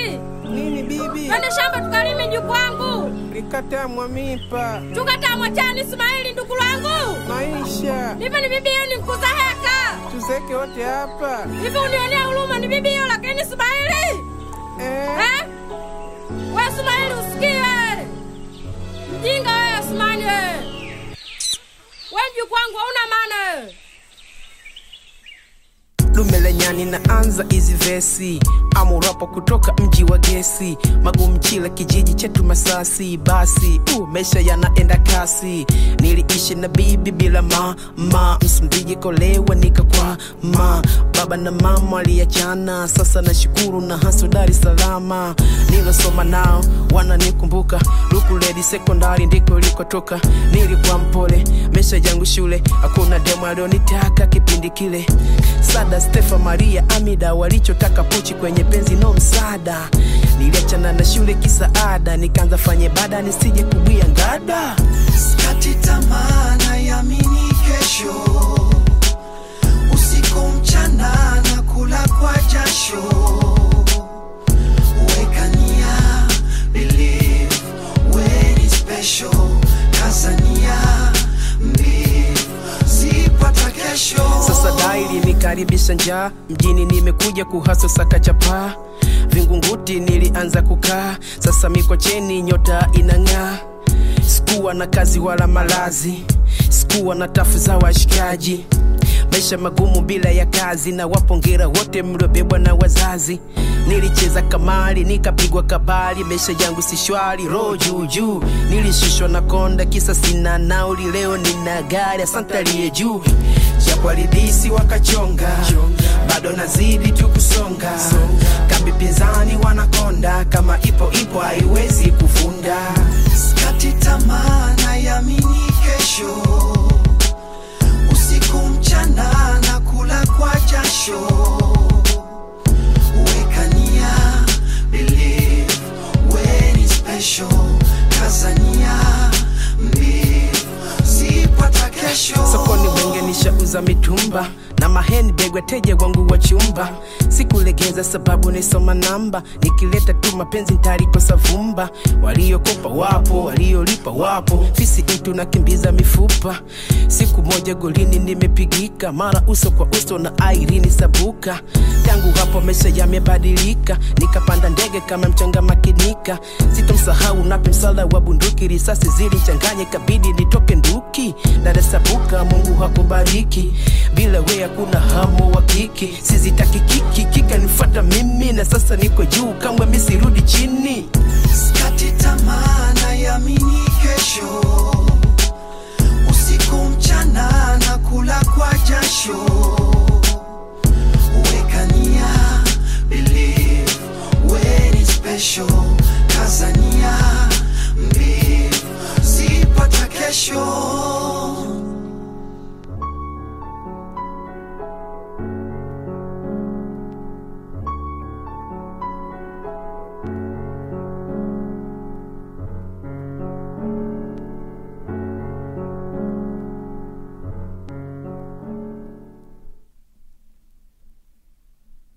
Ismaili, Nini bibi? twende shamba tukalime njuku wangu, Likatamwa mipa. tukatamwa chani. Ismaili ndugu lwangu, Maisha. nipe ni bibi yenu nikuza heka Tuzeke wote hapa. hivi, unionea huruma, ni bibi hiyo lakini Ismaili Eh? eh? We Ismaili usikie, mjinga wewe Ismaili, we we mjuku wangu hauna maana wewe. dume la nyani naanza hizi vesi amurapo kutoka mji wa gesi magumchila kijiji chetu masasi basi uh, maisha yanaenda kasi niliishi na bibi bila mama msumbiji kolewa nikakwama baba na mama aliachana sasa nashukuru na haso dar es salama nilosoma nao wananikumbuka lukuledi sekondari ndiko ilikotoka nilikuwa mpole maisha yangu shule hakuna demo alionitaka kipindi kile sada stefa maria amida walichotaka puchi kwenye penzi no msaada niliachana na shule kisaada nikaanza fanye bada nisije kubwia ngada Sikati tamaa naiamini kesho, usiku mchana na kula kwa jasho. Weka nia, believe, we ni special. Kazania, mbivu, zipata kesho. sasa daili nikaribisha njaa mjini nimekuja kuhaso saka chapaa vingunguti nilianza kukaa sasa mikocheni nyota inang'aa sikuwa na kazi wala malazi sikuwa na tafu za washikaji maisha magumu bila ya kazi na wapongera wote mliobebwa na wazazi nilicheza kamari nikapigwa kabali maisha yangu si shwari roho juujuu nilishushwa na konda kisa sina nauli leo nina gari asante aliye juu japo alidisi wakachonga bado nazidi tu kusonga kambi pinzani wanakonda kama ipo ipo haiwezi kufunda Sikati tamaa naiamini kesho, usiku mchana na kula kwa jasho. Weka nia, believe, we ni special. Kazania, mbivu, zipata kesho. sokoni wenge nishauza mitumba na maheni begwa teja wangu wa chumba sikulegeza sababu nisoma namba nikileta tu mapenzi ntarikosa vumba waliokopa wapo waliolipa wapo fisi mtu nakimbiza mifupa siku moja golini nimepigika mara uso kwa uso na airini sabuka tangu hapo maisha yamebadilika nikapanda ndege kama mchanga makinika sitomsahau nape msala wa bunduki risasi zilichanganye kabidi nitoke nduki dadasabuka mungu hakubariki bila we hakuna hamo wa kiki sizitaki kiki kikanifata mimi na sasa niko juu kamwe misirudi chini Sikati tamaa naiamini kesho, usiku mchana na kula kwa jasho. Weka nia, believe, we ni special. Kazania, mbivu, zipata kesho.